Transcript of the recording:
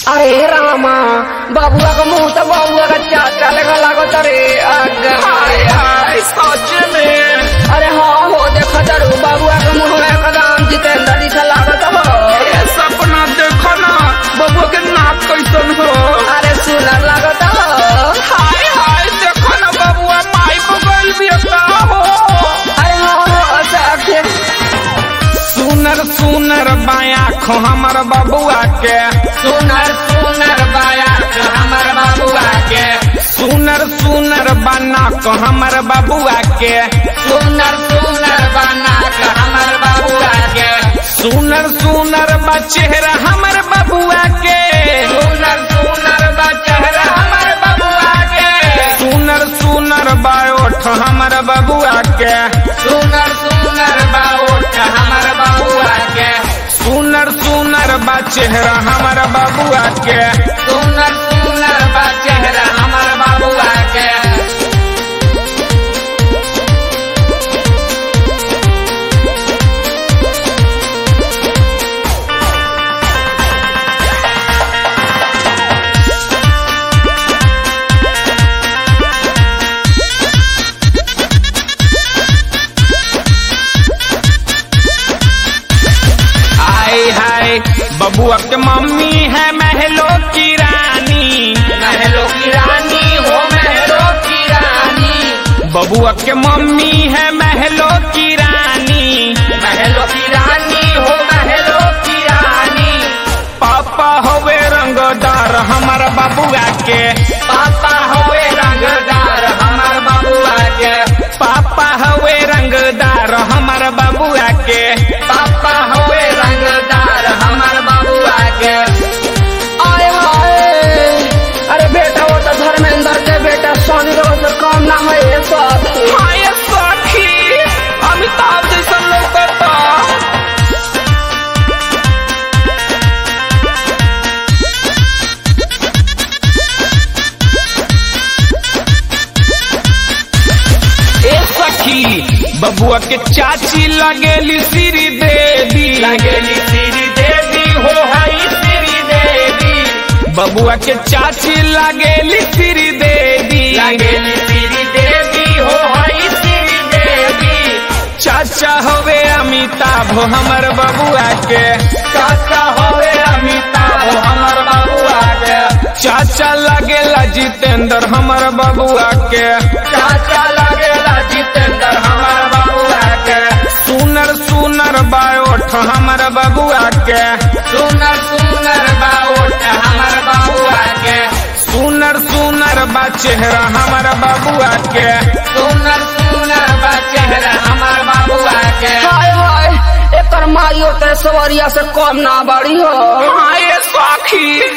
अरे रामा बाबुआ का मुंह तो बाबुआ का चाचा लगा लागत अरे अगर हाय हाय सच में अरे हाँ हो देखो जरू बाबुआ का मुंह में एकदम जितेंद्र जी से लागत हो ये सपना देखो ना बबुआ के नाक कैसन हो अरे सुनर लागत हो हाय हाय देखो ना बबुआ माई बगल भी का हो अरे हाँ हो सखे सुनर सुनर बाया खो हमर बबुआ के सुनर सुनर बाया हमर बाबुआ के सुनर सुनर बना को हमर बबुआ के सुनर सुनर बना के हमर बाबुआ के सुनर सुनर बा चेहरा हमर बबुआ के सुनर सुनर बा चेहरा हमर बाबुआ के सुनर सुनर बा ओठ हमर बबुआ के सुनर सुनर बा ओठ हमर बाबुआ के सुनर सुनर बा चेहरा हमर बबुआ के सुनर सुनर बा चेहरा हमर बाबुआ के हाय हाय बबुआ के मम्मी है महलो की रानी महलो की रानी हो महलो की रानी बबुआ के मम्मी है महलो की रानी महलो की रानी हो महलो की रानी पापा होवे रंगदार हमर बबुआ के पापा होवे रंगदार हमर बाबुआ के पापा होवे रंगदार हमर बबुआ के पापा होवे रंगदार हमर बाबुआ के आए हाय अरे बेटा वो तो धर्मेंद्र के बेटा सोनी रो से कम ना है ये साथी हाय सखी अमिताभ जैसन लौकता ए सखी बबुआ के चाची लगेली श्री देवी लगेली श्री देवी हो हई श्री देवी बबुआ के चाची लगेली श्री देवी लगेली श्री देवी हो हई श्री देवी चाचा होवे अमिताभ हमर बबुआ के चाचा होवे अमिताभ हमर बाबुआ के चाचा लगेला जितेंद्र हमर बबुआ के चाचा लगेला जितेंद्र हमर बाबुआ के सुनर सुनर बायोठ हमर बबुआ के सुनर सुनर बाउट हमर बाबुआ के सुनर सुनर बा चेहरा हमर बबुआ के सुनर सुनर बा चेहरा हमर बाबुआ के हाय हाय एकर माइयो ते सवरिया से कम ना बड़ी हो हाय सखी